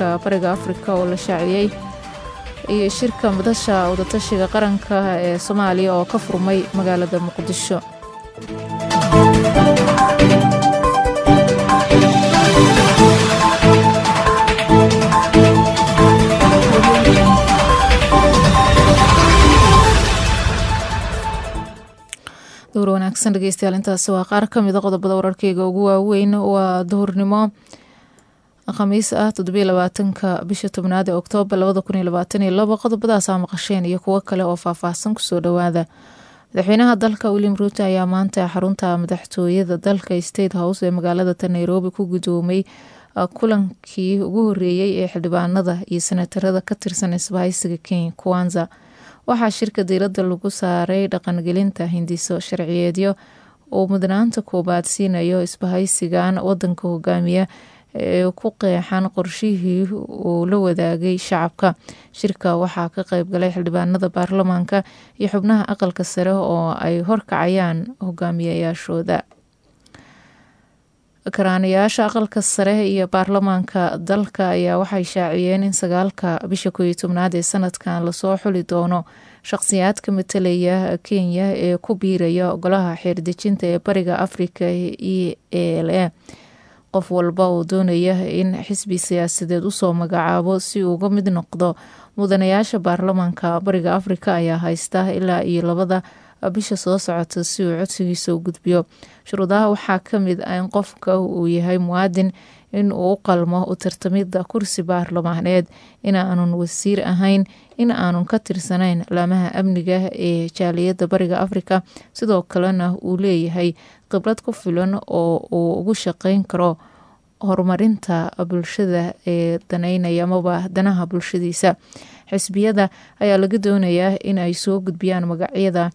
gobolka bariga afrika oo la shaaciyey iyo shirka madasha wadatashiga qaranka ee soomaaliya oo ka furmay magaalada muqdisho duhur wanaagsan dhegeystayaal intaasi waa qaar ka mida qodobada wararkeyga ugu waaweyn waa duhurnimo khamiis ah toddobiyo labaatanka bisha tobnaad ee oktoobar labada kun iyo labaatan iyo labo qodobadaasaa maqasheen iyo kuwo kale oo faahfaahsan kusoo dhowaada madaxweynaha dalka william ruuto ayaa maanta xarunta madaxtooyada dalka state house ee magaalada nairobi ku gudoomay kulankii ugu horeeyey ee xildhibaanada iyo senatarada ka tirsan isbahaysiga kenya kuwanza waxaa shirka diiradda lagu saaray dhaqangelinta hindiso sharciyeedyo uu mudnaanta koobaad siinayo isbahaysigan wadanka hogaamiya ee ku qeexan qorshihii uu la wadaagay shacabka shirka waxaa ka qeybgalay xildhibaanada baarlamaanka iyo xubnaha aqalka sare oo ay horkacayaan hogaamiyayaashooda karaanayaasha aqalka sare iyo baarlamaanka dalka ayaa waxay shaaciyeen in sagaalka bisha kooiyo tobnaad ee sanadkan lasoo xuli doono shaqsiyaadka matalaya kenya ee ku biiraya golaha xeerdejinta ee bariga afrika e a l a qof walba uu doonaya in xisbi siyaasadeed usoo magacaabo si uga mid noqdo mudanayaasha baarlamaanka bariga afrika ayaa haysta ilaa iyo labada bisha soo socota si uu codsigiisa u gudbiyo shuruudaha waxaa kamid ah in qofka uu yahay muwaadin in uu u qalmo u tartamida kursi baarlamaaneed in aanun wasiir ahayn in aanun ka tirsanayn laamaha amniga ee jaaliyada bariga afrika sidoo kalena uu leeyahay khibrad ku filan oo uu ugu shaqeyn karo horumarinta bulshada ee daneynaya amaba danaha bulshadiisa xisbiyada ayaa laga doonayaa in ay soo gudbiyaan magacyada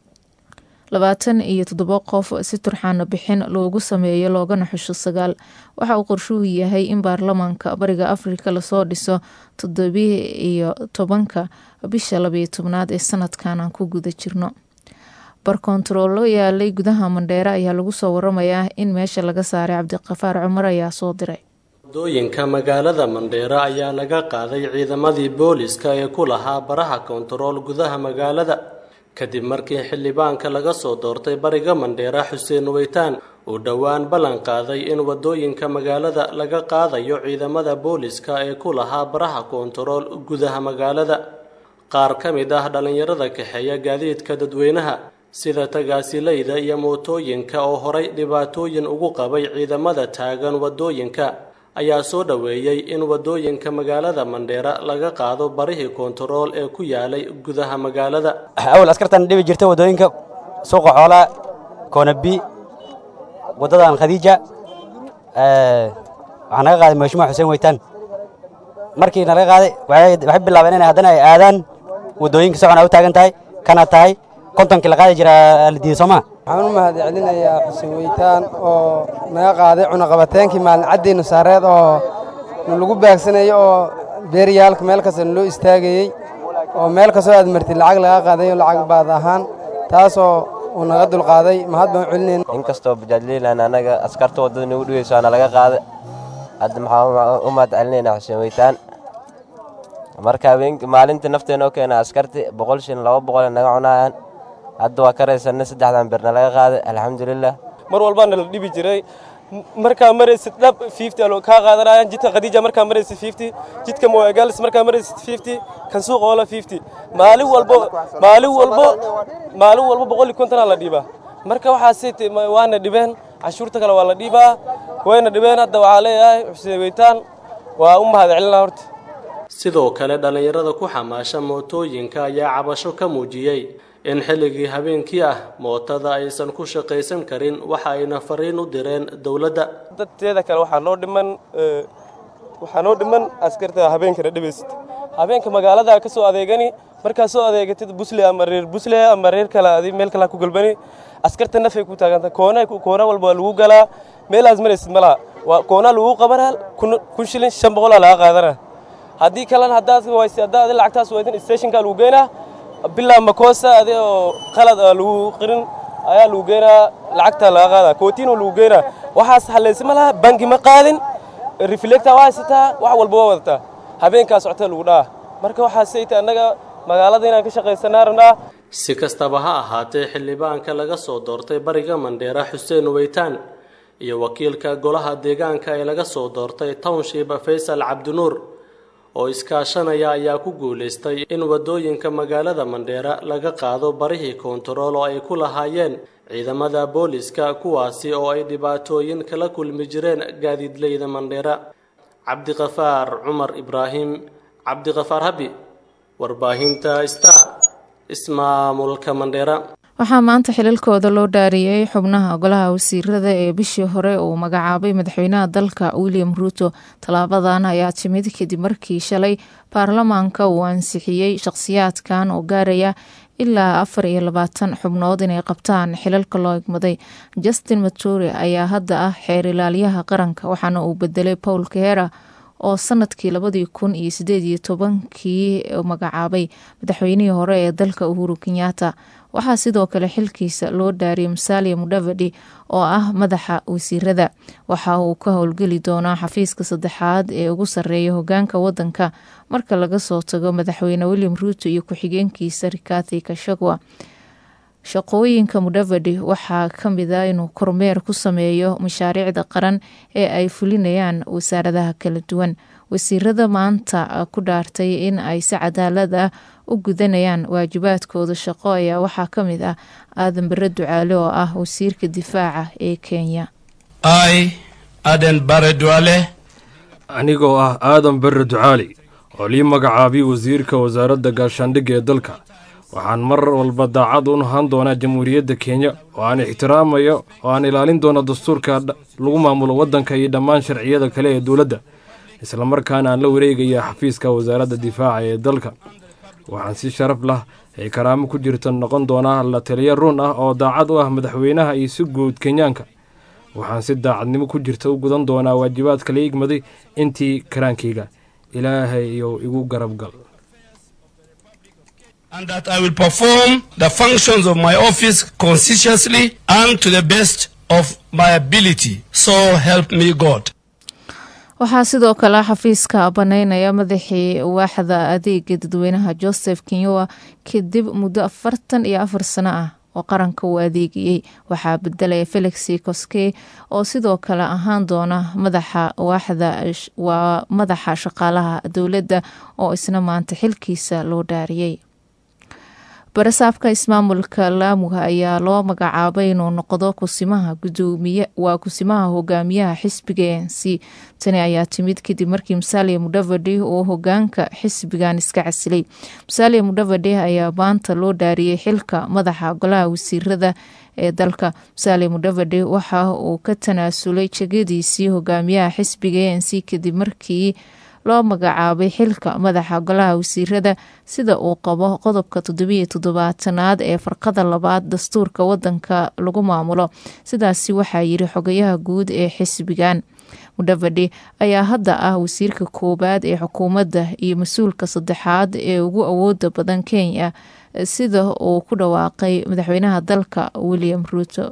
labaatan iyo toddobo qof si turxaano bixin loogu sameeyo loogana xusho sagaal waxa uu qorshuhu yahay in baarlamaanka bariga afrika lasoo dhiso toddobi iyo tobanka bisha labayo tobnaad ee sanadkan aan ku guda jirno barkontaroolo yaalay gudaha mandheere ayaa lagu soo waramayaa in meesha laga saaray cabdiqafaar cumar ayaa soo diray wadooyinka magaalada mandheere ayaa laga qaaday ciidamadii booliska ee ku lahaa baraha kontarool gudaha magaalada kadib markii xildhibaanka laga soo doortay bariga mandheera xuseen weytaan uu dhowaan ballan qaaday in wadooyinka magaalada laga qaadayo ciidamada booliska ee ku lahaa baraha kontarool gudaha magaalada qaar ka mid ah dhallinyarada kaxeeya gaadiidka dadweynaha sida tagaasilayda iyo mootooyinka oo horay dhibaatooyin ugu qabay ciidamada taagan wadooyinka ayaa soo dhoweeyey in wadooyinka magaalada mandheera laga qaado barihii kontarool ee ku yaalay gudaha magaalada awal askartan dhibi jirta wadooyinka suuqa xoolaa koonabi waddadan khadiija waxaa naga qaaday mashmuuc xuseen weytaan markii nalaga qaaday waxay bilaabeen inay haddana ay aadaan wadooyinka socon a u taagan tahay kana tahay kontonkii la qaadi jiraa la diiday soomaa waxaan u mahad celinayaa xuseen weytaan oo naga qaaday cunaqabateenkii maalin caddiinu saareed oo lagu baagsanayo oo beeryaalka meel kasta loo istaagayey oo meel kastoo aad martid lacag laga qaadayo lacag baad ahaan taasoo uu naga dulqaaday mahad baan u celinayna inkastoo bajaajliilan annaga askarta waddada nagu dhigayso ana laga qaaday hadda maxaan u mahad celinaynaa xuseen weytaan marka habeenk maalintii nafteena oo keena askarti boqol shin laba boqole naga cunaayaan hadda waa ka raysanna saddexdan birna laga qaaday alxamdulilah mar walbaana la dhibi jiray markaa maraysid dhab fifty alo kaa qaadanayaan jidka khadiija markaa maraysid fifty jidka moagalis markaa maraysid fifty kan suuqa oola fifty maalin walbo maalin walbo maalin walbo boqol iyo kontonaa la dhiibaa marka waxaasi waana dhibeen cashuurta kale waa la dhiibaa wayna dhibeen hadda waxaa leeyahay xuseen weytaan waa u mahad celinaa horta sidoo kale dhallinyarada ku xamaasha mootooyinka ayaa cabasho ka muujiyey in xilligii habeenkii ah mootada aysan ku shaqaysan karin waxa ayna fariin u direen dowladda dadteeda kale waxaa noo dhiman waxaa noo dhiman askarta habeenkana dhibaysid habeenka magaalada ka soo adeegani markaa soo adeegatid busle ama reer busle ama reer kale adi meel kale ku galbani askarta nafay ku taaganta koona koona walba waa lagu galaa meelaas maraysid malaha waa koona lagu qabanaa kun shilin shan boqolaa laga qaadana haddii kalena haddaad waysi haddaa adi lacagtaas waydan stationka lagu geynaa bilaa makoosa adi oo qalad aa lagu qirin ayaa lagu geynaa lacagtaa laga qaadaa kootiinoo lagu geynaa waxaas hallaysi ma laha bangi ma qaadin reflector waa haysataa wax walba waa wadataa habeenkaa socota lagu dhaha marka waxaasayta annaga magaalada inaan ka shaqaysanaa rabnaa si kastaba ha ahaatee xildhibaanka laga soo doortay bariga mandheera xuseen weytaan iyo wakiilka golaha deegaanka ee laga soo doortay township faysal cabdinuur oo iskaashanaya ayaa ku guulaystay in waddooyinka magaalada mandheera laga qaado barihii koontarool oo ay ku lahaayeen ciidamada booliska kuwaasi oo ay dhibaatooyin kala kulmi jireen gaadiidleyda mandheera cabdiqafaar cumar ibraahim cabdiqafaar habi warbaahinta star ismaamulka mandheera waxaa maanta xilalkooda loo dhaariyey xubnaha golaha wasiirada ee bishii hore uu magacaabay madaxweynaha dalka william ruuto tallaabadan ayaa timid kadib markii shalay baarlamaanka uu ansixiyey shaqhsiyaadkan oo gaaraya ilaa afar iyo labaatan xubnood inay qabtaan xilalka loo egmaday justin matore ayaa hadda ah xeer ilaaliyaha qaranka waxaana uu bedelay paul kahera oo sanadkii labadii kun iyo sideed iyo tobankii magacaabay madaxweynihii hore ee dalka uhuru kenyatta waxaa sidoo kale xilkiisa loo dhaariyay musalia mudavadi oo ah madaxa wasiirada waxa uu ka howlgeli doonaa xafiiska saddexaad ee ugu sarreeya hogaanka wadanka marka laga soo tago madaxweyne william ruuto iyo ku-xigeenkiisa rikathi kashagwa shaqooyinka mudavadi waxaa ka mid a inuu kormeer ku sameeyo mashaariicda qaran ee ay fulinayaan wasaaradaha kala duwan wasiirada maanta ku dhaartay in ay si cadaalad ah u gudanayaan waajibaadkooda shaqo ayaa waxaa ka mid ah aadan bare ducaale oo ah wasiirka difaaca ee kenya i aden bare duale anigoo ah aadan bare ducaali oo lii magacaabay wasiirka wasaaradda gaashaandhigga ee dalka waxaan mar walba daacad u ahaan doonaa jamhuuriyadda kenya oo aan ixtiraamayo oo aan ilaalin doono dastuurka lagu maamulo waddanka iyo dhammaan sharciyada kale ee dowladda islamarkaana aan la wareegaya xafiiska wasaaradda difaaca ee dalka waxaan si sharaf lah ay karaamo ku jirta noqon doonaa la taliya run ah oo daacad u ah madaxweynaha iyo si guud kenyaanka waxaan si daacadnimo ku jirta u gudan doonaa waajibaadka la igmaday intii karaankayga ilaahay iyo igu garabgal and that I will perform the functions of my office conscientiously and to the best of my ability. So help me God. waxaa sidoo kale xafiiska banaynaya madaxii waaxda adeega dadweynaha joseph kenyoa kadib muddo afartan iyo afar sano ah oo qaranka uu adeegayey waxaa bedelaya felix koske oo sidoo kale ahaan doona madaxa waaxda waa madaxa shaqaalaha dowladda oo isna maanta xilkiisa loo dhaariyey barasaabka ismaamulka laamuga ayaa loo magacaabay inuu noqdo kusimaha gudoomiye waa kusimaha hogaamiyaha xisbiga e n c tani ayaa timid kadib markii musalia mudavadi uu hogaanka xisbigan iska casilay musalia mudavadi ayaa maanta loo dhaariyey xilka madaxa golaha wasiirada ee dalka musalia mudavadi waxa uu ka tanaasulay jegadiisii hogaamiyaha xisbiga e n c kadib markii loo magacaabay xilka madaxa golaha wasiirada sida uu qabo qodobka toddobiyo toddobaatanaad ee farqada labaad dastuurka wadanka lagu maamulo sidaasi waxaa yiri xogayaha guud ee xisbigan mudavadi ayaa hadda ah wasiirka koowaad ee xukuumadda iyo mas-uulka saddexaad ee ugu awooda badan kenya sida uu ku dhawaaqay madaxweynaha dalka william ruuto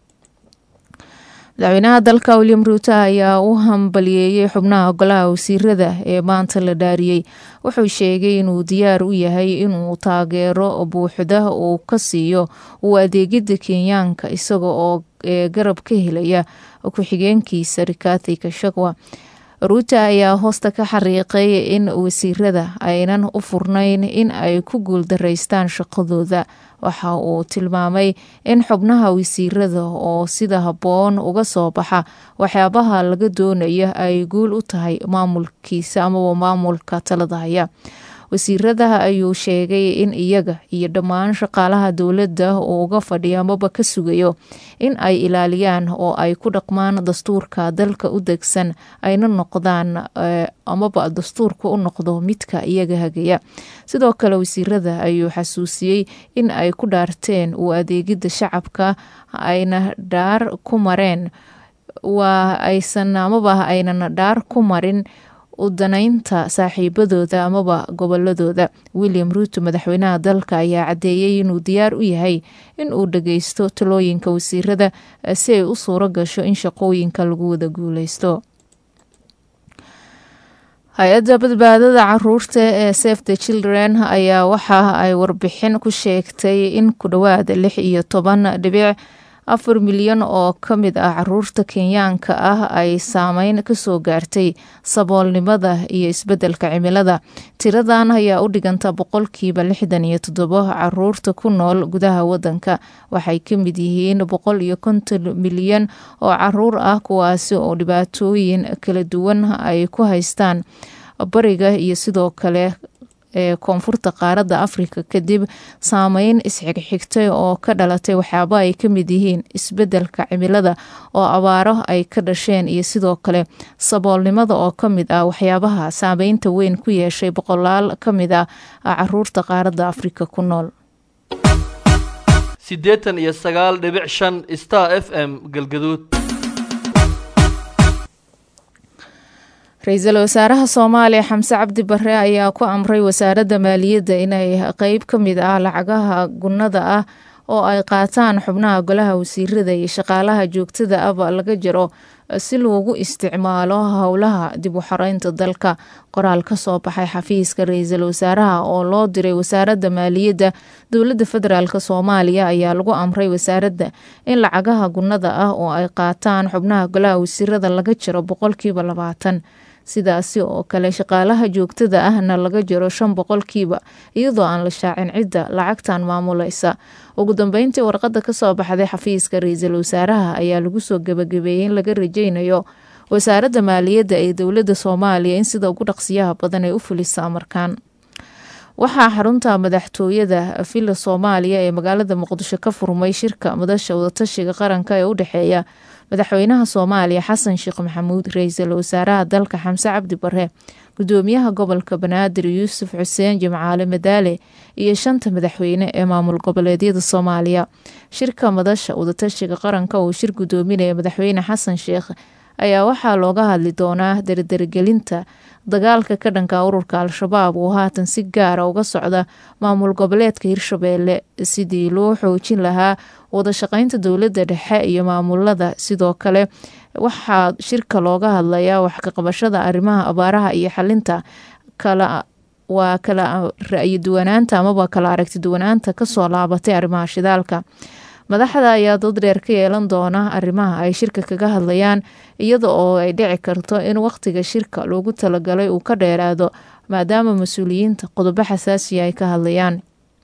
madaxweynaha dalka william ruuto ayaa u hambaliyeeyey xubnaha golaha wasiirada ee maanta la dhaariyey wuxuu sheegay inuu diyaar u yahay inuu taageero buuxda uu ka siiyo uu adeegida kenyaanka isaga oo garab ka helaya ku-xigeenkiisa rikathi kashagwa ruuto ayaa hoosta ka xariiqay in wasiirada aynan u furnayn in ay ku guuldaraystaan shaqadooda waxa uu tilmaamay in xubnaha wasiirada oo sida habboon uga soo baxa waxyaabaha laga doonaya ay guul u tahay maamulkiisa amaba maamulka talada haya wasiiradaha ayuu sheegay in iyaga iyo dhammaan shaqaalaha dowladda uu uga fadhiyo amaba ka sugayo in ay ilaaliyaan oo ay ku dhaqmaan dastuurka dalka u degsan ayna noqdaan amaba dastuurka u noqdo midka iyaga hagaya sidoo kale wasiirada ayuu xasuusiyey in ay ku dhaarteen uu adeegida shacabka ayna dhaar ku mareen waa aysan amaba aynan dhaar ku marin udanaynta saaxiibadooda amaba goboladooda william ruuto madaxweynaha dalka ayaa caddeeyey inuu diyaar u yahay in uu dhageysto talooyinka wasiirada si ay u suuro gasho in shaqooyinka lagu wada guuleysto hay-adda badbaadada caruurta ee safe the children ayaa waxa ay warbixin ku sheegtay in ku dhowaad lix iyo toban dhibic afar milyan oo ka mid ah caruurta kenyaanka ah ay saameyn kasoo gaartay saboolnimada iyo isbedelka cimilada tiradan ayaa u dhiganta boqolkiiba lixdan iyo toddobo caruurta ku nool gudaha wadanka waxay ka mid yihiin boqol iyo konton milyan oo caruur ah kuwaasi oo dhibaatooyin kala duwan ay ku haystaan bariga iyo sidoo kale ee koonfurta qaaradda afrika kadib saameyn isxigxigtay oo ka dhalatay waxyaaba ay ka mid yihiin isbedelka cimilada oo abaaro ay ka dhasheen iyo sidoo kale saboolnimada oo ka mid ah waxyaabaha saameynta weyn ku yeeshay boqolaal ka mid ah caruurta qaaradda afrika ku nool siddeetan iyo sagaal dhibic shan star f m galgaduud ra-iisul wasaaraha soomaaliya xamse cabdi bare ayaa ku amray wasaaradda maaliyadda inay qeyb ka mid ah lacagaha gunnada ah oo ay qaataan xubnaha golaha wasiirada iyo shaqaalaha joogtada aba laga jaro si loogu isticmaalo howlaha dib u xoreynta dalka qoraal ka soo baxay xafiiska ra-iisul wasaaraha oo loo diray wasaaradda maaliyadda dowladda federaalk soomaaliya ayaa lagu amray wasaaradda in lacagaha gunnada ah oo ay qaataan xubnaha golaha wasiirada laga jaro boqolkiiba labaatan sidaasi oo kale shaqaalaha joogtada ahna laga jaro shan boqolkiiba iyadoo aan la shaacin cidda lacagtan maamulaysa ugu dambeyntii warqadda kasoo baxday xafiiska ra-iisul wasaaraha ayaa lagu soo gabagabeeyey in laga rajeynayo wasaaradda maaliyadda ee dowladda soomaaliya in sida ugu dhaqsiyaha badan ay u fulisa amarkan waxaa xarunta madaxtooyada villa soomaaliya ee magaalada muqdisho ka furmay shirka madasha wadatashiga qaranka ee u dhexeeya madaxweynaha soomaaliya xasan sheekh maxamuud ra-iisul wasaaraha dalka xamse cabdi bare gudoomiyaha gobolka banaadir yuusuf xuseen jimcaale madaale iyo shanta madaxweyne ee maamul goboleedyada soomaaliya shirka madasha wadatashiga qaranka uu shir gudoominaya madaxweyne xasan sheekh ayaa waxaa looga hadli doonaa dardargelinta dagaalka ka dhanka ururka al-shabaab oo haatan si gaara uga socda maamul goboleedka hirshabeelle sidii loo xoojin lahaa wadashaqeynta dowladda dhexe iyo maamulada sidoo kale waxaa shirka looga hadlayaa wax kaqabashada arrimaha abaaraha iyo xalinta kala waa kala ra-yi duwanaanta amaba kala aragti duwanaanta kasoo laabatay arrimaha shidaalka madaxda ayaa dad dheer ka yeelan doona arrimaha ay shirka kaga hadlayaan iyada oo ay dhici karto in wakhtiga shirka loogu talagalay uu ka dheeraado maadaama mas-uuliyiinta qodobo xasaasiya ay ka hadlayaan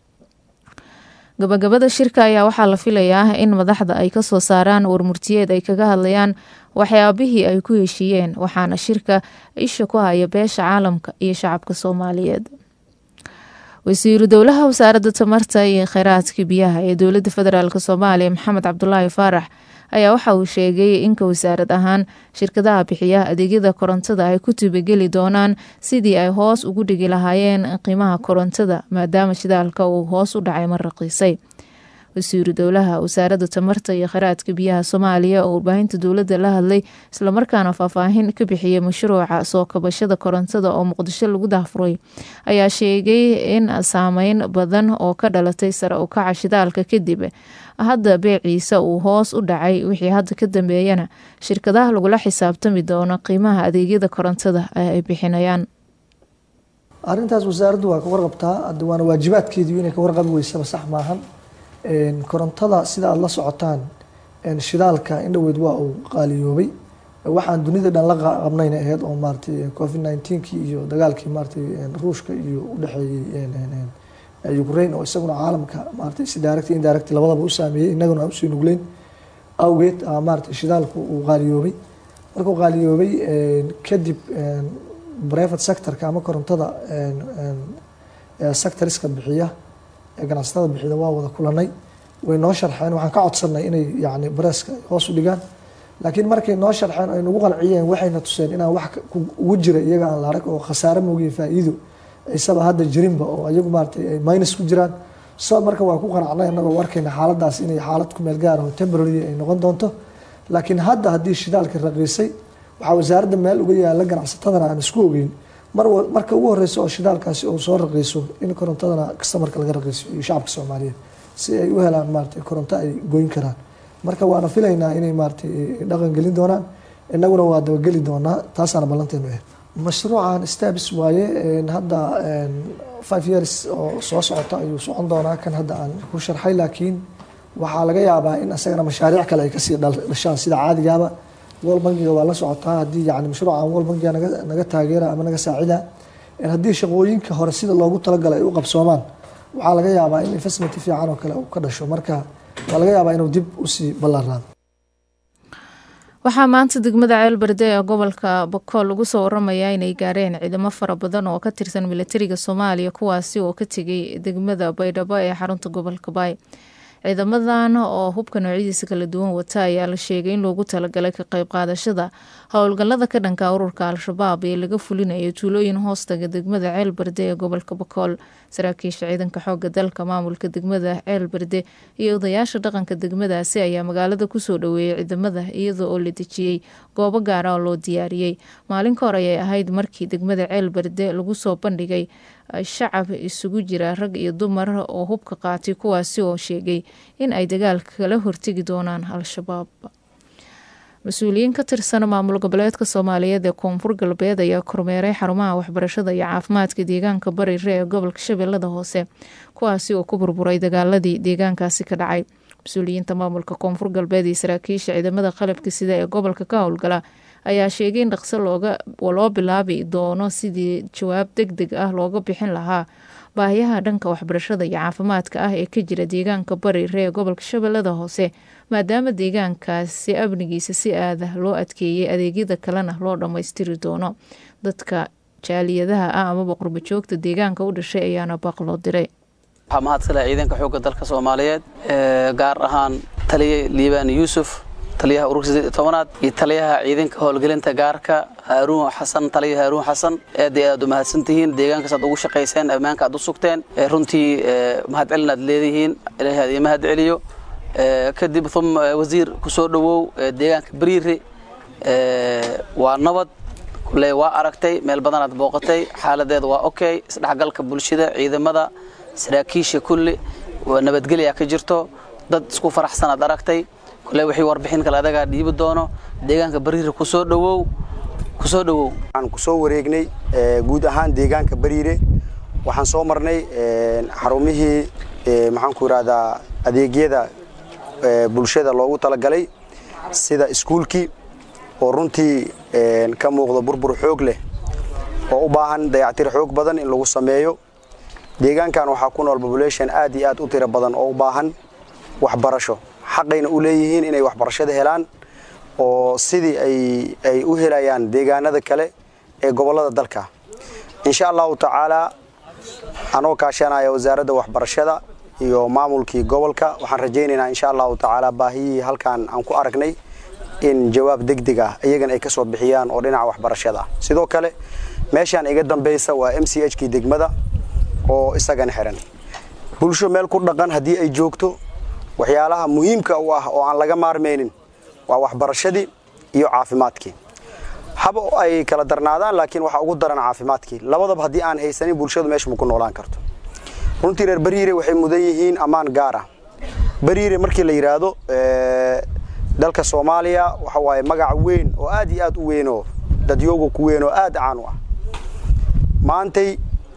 gabagabada shirka ayaa waxaa la filayaa in madaxda ay kasoo saaraan warmurtiyeed ay kaga hadlayaan waxyaabihii ay ku heshiiyeen waxaana shirka isha ku haya beesha caalamka iyo shacabka soomaaliyeed wasiiru dowlaha wasaaradda tamarta iyo kheyraadka biyaha ee dowladda federaalk soomaaliya maxamed cabdulaahi faarax ayaa waxa uu sheegay inka wasaarad ahaan shirkadaha bixiya adeegyada korontada ay ku tibageli doonaan sidii ay hoos ugu dhigi lahaayeen qiimaha korontada maadaama shidaalka uu hoos u dhacay mar raqiisay wasiiru dowlaha wasaaradda tamarta iyo kheyraadka biyaha soomaaliya oo warbaahinta dowladda la hadlay islamarkaana faahfaahin ka bixiyay mashruuca soo kabashada korontada oo muqdisho lagu dahfuray ayaa sheegay in saameyn badan oo ka dhalatay sare u kaca shidaalka kadib hadda beeciisa uu hoos u dhacay wixii hadda ka dambeeyana shirkadaha lagula xisaabtami doono qiimaha adeegyada korontada ee ay bixinayaan arrintaas wasaaraddu waa ka warqabtaa hadda waana waajibaadkeediiu inay ka warqabi weysaba sax maahan korontada sida aada la socotaan shidaalka indhoweyd waa uu qaaliyoobay waxaan dunida dhan la qabnayna aheyd oo maaratay covid nineteenkii iyo dagaalkii maaratay ruushka iyo udhexeeyey ukraine oo isaguna caalamka maaratay si direct indirect labadaba u saameeyey innaguna aan usii nugleyn awgeed maaratay shidaalku uu qaaliyoobay markuu qaaliyoobay kadib private sectorka ama korontada sectoriska bixiya ganacsatada bixida waa wada kulanay way noo sharxeen waxaan ka codsanay inay yani bareeska hoos u dhigaan laakiin markay noo sharxeen ay nagu qanciyeen waxayna tuseen inaan wax ugu jira iyaga aan la arag oo khasaare moogiya faa-iido isaba hadda jirinba oo iyagu maaratay ay minus ku jiraan so marka waa ku qanacnay annagoo arkayna xaaladaas inay xaalad ku meel gaar oo temporary ay noqon doonto laakiin hadda haddii shidaalka raqiisay waxaa wasaaradda meel uga yaala ganacsatadana aan isku ogeyn mar marka ugu horeysa oo shidaalkaasi uu soo raqiiso in korontadana kastamarka laga raqiiso iyo shacabka soomaaliyeed si ay u helaan maaratay koronto ay goyn karaan marka waana filaynaa inay maaratay dhaqan gelin doonaan inaguna waa dabageli doonaa taasaana ballanteenu ah mashruucan stabs waaye hadda five years oo soo socota ayuu socon doonaa kan hadda aan ku sharxay laakiin waxaa laga yaabaa in asagana mashaariic kale ay kasii dhashaan sida caadigaaba world bankiga waa la socotaa haddii yani mashruucan world bankiga naga naga taageera ama naga saacida haddii shaqooyinka hore sida loogu talagalay ay u qabsoomaan waxaa laga yaabaa in investment fiican oo kale uu ka dhasho marka waa laga yaabaa inuu dib usii ballaaraado waxaa maanta degmada ceelberde ee gobolka bokool lagu soo waramayaa inay gaareen ciidamo fara badan oo ka tirsan milatariga soomaaliya kuwaasi oo ka tegay degmada baydhabo ee xarunta gobolka baay ciidamadan oo hubka noocyadiisa kala duwan wata ayaa la sheegay in loogu talagalay ka qayb qaadashada howlgalada ka dhanka ururka al-shabaab ee laga fulinayo tuulooyin hoostaga degmada ceelberde ee gobolka bokool saraakiisha ciidanka xooga dalka maamulka degmada ceelberde iyo odayaasha dhaqanka degmadaasi ayaa magaalada kusoo dhaweeyay ciidamada iyada oo la dejiyey goobo gaara oo loo diyaariyey maalin ka hor ayay ahayd markii degmada ceelberde lagu soo bandhigay shacab isugu jira rag iyo dumar oo hubka qaatay kuwaasi oo sheegay in ay dagaalka kala hortegi doonaan al-shabaab mas-uuliyiin ka tirsan maamul goboleedka soomaaliyeed ee koonfur galbeed ayaa kormeeray xarumaha waxbarashada iyo caafimaadka deegaanka barire ee gobolka shabeellada hoose kuwaasi oo ku burburay dagaaladii deegaankaasi ka dhacay mas-uuliyiinta maamulka koonfur galbeed iyo saraakiisha ciidamada qalabka sida ee gobolka ka howlgala ayaa sheegay in dhaqso loo bilaabi doono sidii jawaab deg deg ah looga bixin lahaa baahiyaha dhanka waxbarashada iyo caafimaadka ah ee ka jira deegaanka barire ee gobolka shabeellada hoose maadaama deegaankaasi amnigiisa si aada loo adkeeyey adeegyada kalena loo dhammaystiri doono dadka jaaliyadaha ah amaba qurbajoogta deegaanka u dhashay ayaana baaq loo diray waxaa mahadsanaa ciidanka xoogga dalka soomaaliyeed gaar ahaan taliye liibaan yuusuf taliyaha ururka tobanaad iyo taliyaha ciidanka howlgelinta gaarka haaruun xasan taliya haaruun xasan aad iyo aad u mahadsantihiin deegaankaas aad ugu shaqayseen ammaanka aad u sugteen runtii mahadcelin aad leedihiin ilaahay aad ii mahad celiyo kadib uma wasiir ku soo dhowow deegaanka bariire waa nabad kule waa aragtay meel badanaad booqatay xaaladeeda waa okay isdhexgalka bulshada ciidamada saraakiisha kulli nabadgelya ka jirto dad isku faraxsanaad aragtay kule wixii warbixin kale adagaa dhiibi doono deegaanka bariire kusoo dhowow kusoo dhowow waxaan kusoo wareegnay guud ahaan deegaanka bariire waxaan soo marnay xarumihii maxaan ku yidhahdaa adeegyada bulshada loogu talagalay sida iskuulkii oo runtii ka muuqda burbur xoog leh oo u baahan dayactir xoog badan in lagu sameeyo deegaankan waxaa ku nool population aad iyo aad u tiro badan oo u baahan waxbarasho xaqayna u leeyihiin inay waxbarashada helaan oo sidii ay u helayaan deegaanada kale ee gobollada dalka insha allahu tacaalaa anoo kaashanaya wasaaradda waxbarashada iyo maamulkii gobolka waxaan rajaynaynaa insha allahu tacaala baahiyihii halkaan aan ku aragnay in jawaab degdeg ah iyagana ay ka soo bixiyaan oo dhinaca waxbarashada ah sidoo kale meeshaan iga dambaysa waa m c h kii degmada oo isagana xiran bulsho meel ku dhaqan haddii ay joogto waxyaalaha muhiimka u ah oo aan laga maarmaynin waa waxbarashadii iyo caafimaadkii haba ay kala darnaadaan laakiin waxaa ugu daran caafimaadkii labadaba haddii aan haysanin bulshadu meesha ma ku noolaan karto runtii reer bariire waxay mudan yihiin ammaan gaar ah bariire markii la yidhaahdo dalka soomaaliya waxa waaye magac weyn oo aad iyo aad u weynoo dadyooga ku weyn oo aad caan u ah maantay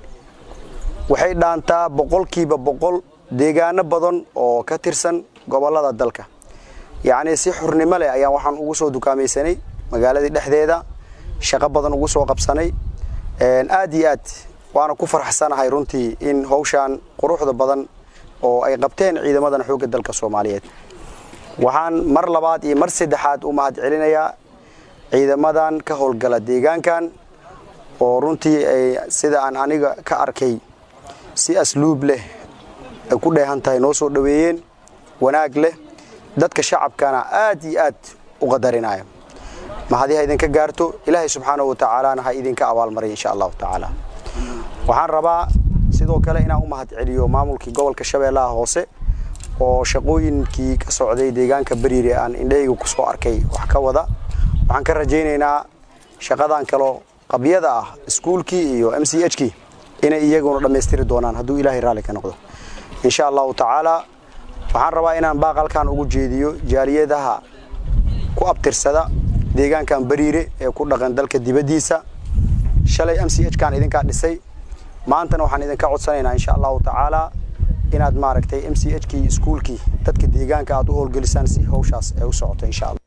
waxay dhaantaa boqolkiiba boqol deegaano badan oo ka tirsan gobollada dalka yacnii si xurnimo leh ayaan waxaan ugu soo dukaamaysanay magaaladii dhexdeeda shaqo badan ugu soo qabsanay aad iyo aad waana ku faraxsanahay runtii in hawshaan quruxda badan oo ay qabteen ciidamadan xoogga dalka soomaaliyeed waxaan mar labaad iyo mar saddexaad u mahad celinayaa ciidamadan ka howlgala deegaankan oo runtii ay sida aan aniga ka arkay si asluub leh ay ku dheehan tahay noo soo dhoweeyeen wanaag leh dadka shacabkana aad iyo aad u qadarinaya mahadi ha idinka gaarto ilaahay subxaanahu wa tacaalana ha idinka abaalmaray insha allahu tacaala waxaan rabaa sidoo kale inaan u mahad celiyo maamulkii gobolka shabeellaha hoose oo shaqooyinkii ka socday deegaanka bariire aan indhahayga ku soo arkay wax ka wada waxaan ka rajaynaynaa shaqadan kaloo qabyada ah iskuulkii iyo m c h kii inay iyaguna dhammaystiri doonaan hadduu ilaahay raalli ka noqdo insha allahu tacaala waxaan rabaa inaan baaqalkan ugu jeediyo jaaliyadaha ku abtirsada deegaankan bariire ee ku dhaqan dalka dibaddiisa shalay m c h kaan idinkaa dhisay maantana waxaan idinka codsanaynaa insha allahu tacaala inaad maaragtay m c h kii iskuulkii dadka deegaanka aad u howlgelisaan si hawshaas ay u socoto insha allah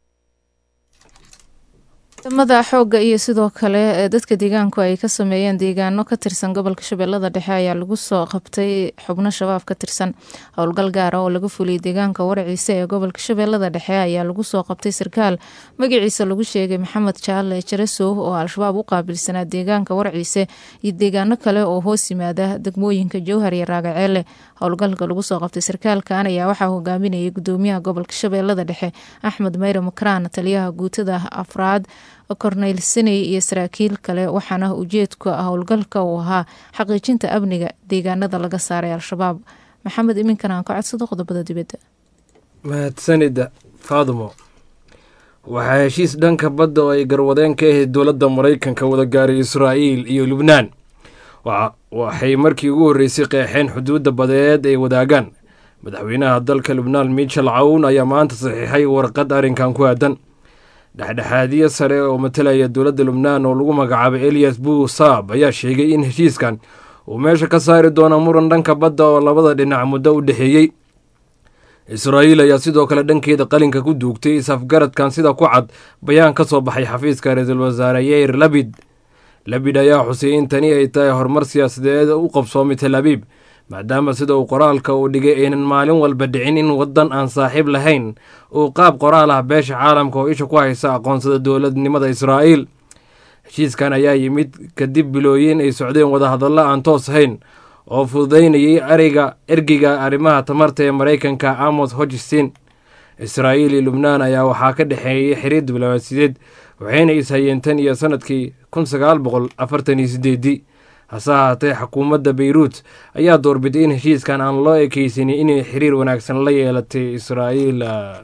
ciidamada xoogga iyo sidoo kale ee dadka deegaanku ay ka sameeyeen deegaano ka tirsan gobolka shabeellada dhexe ayaa lagu soo qabtay xubno shabaab ka tirsan howlgal gaara oo laga fuliyay deegaanka waraciise ee gobolka shabeellada dhexe ayaa lagu soo qabtay sarkaal magaciisa lagu sheegay maxamed jaale jarasow oo al-shabaab u qaabilsanaa deegaanka waraciise iyo deegaano kale oo hoos yimaada degmooyinka jowhar iyo raagaceele howlgalka lagu soo qabtay sarkaalkan ayaa waxaa hogaaminayay gudoomiyaha gobolka shabeellada dhexe axmed mayre makraan taliyaha guutada afraad korneyl siney iyo saraakiil kale waxaana ujeedka howlgalka uu ahaa xaqiijinta amniga deegaanada laga saaray al-shabaab maxamed iminkan aan ka codsado qodobada dibadda mahadsanida faadumo waxaa heshiis dhanka badda oo ay garwadeen ka ahayd dowladda maraykanka wada gaaray israa'iil iyo lubnaan waxay markii ugu horreysay qeexeen xuduudda badeed ay wadaagaan madaxweynaha dalka lubnaan michel cawn ayaa maanta saxiixay warqad arrinkan ku aadan dhexdhexaadiye sare oo matalaya dowladda lubnaan oo lagu magacaabay eliyas buu saab ayaa sheegay in heshiiskan uu meesha ka saari doono muran dhanka badda oo labada dhinac muddo u dhexeeyey israa'iil ayaa sidoo kale dhankeeda qalinka ku duugtay is-afgaradkan sida ku cad bayaan ka soo baxay xafiiska ra-iisul wasaare yeir labid labid ayaa xusay in tani ay tahay horumar siyaasadeed u qabsoomay tel abiib maadaama sida uu qoraalka uu dhigay aynan maalin walba dhicin in waddan aan saaxiib lahayn uu qaab qoraal ah beesha caalamka oo isha ku haysa aqoonsada dowladnimada israa'iil heshiiskan ayaa yimid kadib bilooyin ay socdeen wadahadallo aan toos ahayn oo fududaynayay ariga ergeyga arrimaha tamarta ee maraykanka amos hodgson israa'iil iyo lubnaan ayaa waxaa ka dhexeeyay xiriir diblomaasiyadeed waxayna ishayeen tan iyo sanadkii kun sagaal boqol afartan iyo sideedii hase ahaatee xukuumadda beyruut ayaa doorbiday in heshiiskan aan loo ekeysanin inay xiriir wanaagsan la yeelatay israa'iil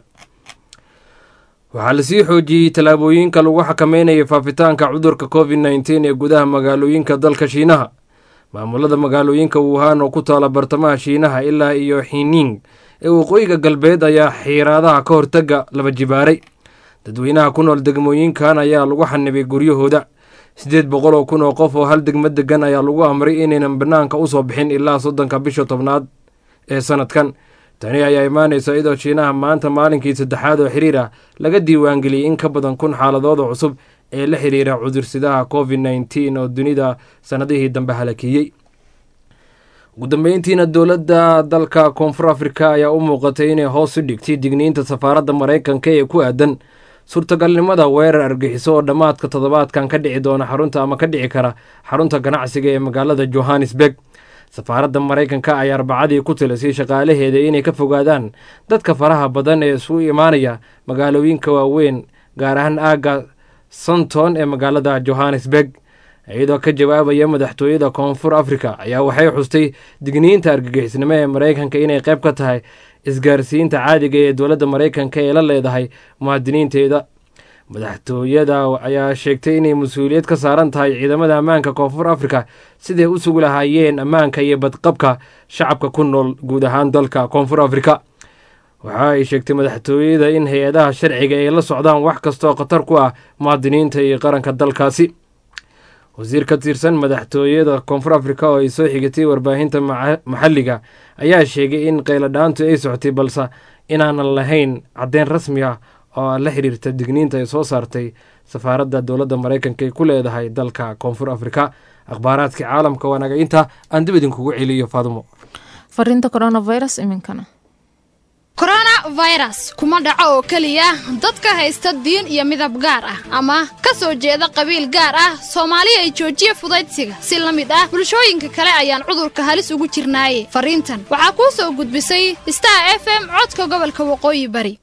waxaa lasii xoojiyey tallaabooyinka lagu xakameynaya faafitaanka cudurka covid nneteen ee gudaha magaalooyinka dalka shiinaha maamulada magaalooyinka wuhan oo ku taala bartamaha shiinaha ilaa iyo xining ee waqooyiga galbeed ayaa xiiraadaha ka hortaga laba jibaaray dadweynaha ku nool degmooyinkan ayaa lagu xanibay guryahooda siddeed boqol oo kun oo qof oo hal degmo degan ayaa lagu amray inaynan bannaanka u soo bixin ilaa soddonka bisha tobnaad ee sanadkan tani ayaa imaanaysa iyadoo shiinaha maanta maalinkii saddexaad oo xiriir ah laga diiwaangeliyey in ka badan kun xaaladooda cusub ee la xiriira cudursidaha covid nneteen oo dunida sannadihii dambe halakeeyey ugu dambeyntiina dowladda dalka koonfur afrika ayaa u muuqatay inay hoos u dhigtay digniinta safaaradda maraykanka ee ku aadan suurtagalnimada weerar argixiso oo dhammaadka toddobaadkan ka dhici doona xarunta ama ka dhici kara xarunta ganacsiga ee magaalada johannesburg safaaradda maraykanka ayaa arbacadii ku tilisay shaqaalaheeda inay ka fogaadaan dadka faraha badan ee isugu imaanaya magaalooyinka waaweyn gaar ahaan aagga santon ee magaalada johannesburg iyadoo ka jawaabaya madaxtooyada koonfur afrika ayaa waxay xustay digniinta argagixisnimo ee maraykanka inay qayb ka tahay isgaarsiinta caadiga ee dowladda maraykanka ee la leedahay muwaadiniinteeda madaxtooyada ayaa sheegtay inay mas-uuliyad ka saaran tahay ciidamada ammaanka koonfur afrika siday u sugi lahaayeen ammaanka iyo badqabka shacabka ku nool guud ahaan dalka koonfur afrika waxa ay sheegtay madaxtooyada in hay-adaha sharciga ay la socdaan wax kastaoo khatar ku ah muwaadiniinta iyo qaranka dalkaasi wasiir ka tirsan madaxtooyada koonfur afrika oo ay soo xigatay warbaahinta maxalliga ayaa sheegay in qayladhaantu ay socotay balse inaanan lahayn caddeyn rasmi ah oo la xiriirta digniinta ay soo saartay safaaradda dowladda maraykanka ay ku leedahay dalka koonfur afrika akhbaaraadkii caalamka waanaga inta aan dib idinkugu celiyo faadumo fariinta coronavirus iminkana coronavirus kuma dhaco oo keliya dadka haysta diin iyo midab gaar ah ama ka soo jeeda qabiil gaar ah soomaali ay joojiya fudaydsiga si la mid ah bulshooyinka kale ayaan cudurka halis ugu jirnaaye fariintan waxaa kuu soo gudbisay star f m codka gobolka waqooyi bari